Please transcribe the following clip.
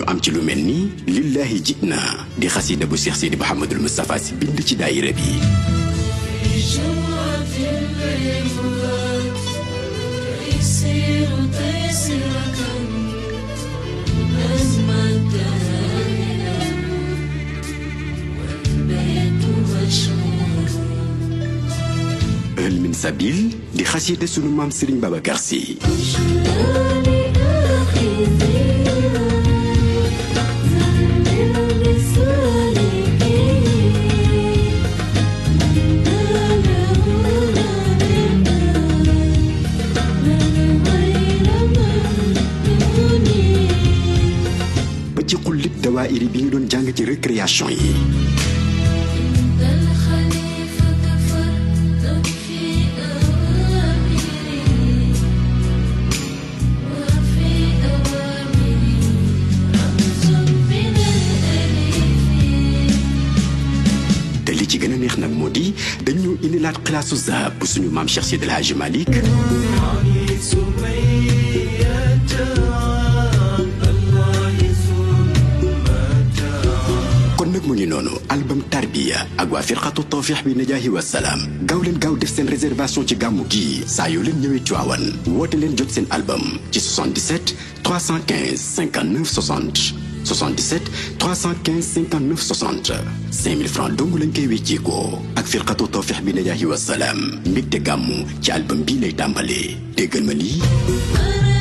ñu am ci lu mel ni lillahi jitna di xasida bu Cheikh Sidi Mouhamadul Moustapha si bind ci daayira bi ël min sabil di xasida sunu maam Serigne Babacar Sy ba ci xullit dawaayiri bi ñu doon jàng ci récréation yi te li ci gën a neex nag moo di dañu indilaat xilaasu zahab bu suñu maam Cheikh Seydi El Hadji Malick kon nag mu ngi noonu album tarbiya ak waa firqatu tawfiix bi najaahi wa salaam gaaw leen gaaw def seen réservation ci gàmmu gii saa yoo leen ñëwee Tiwaawan woote leen jot seen album ci 77 315 59 60 77 315 59 60 5000 francs dong lañ koy wécceekoo ak firqatu tawfiix bi najaahi wa salaam mbégte gàmmu ci album bii lay tàmbalee déggal ma lii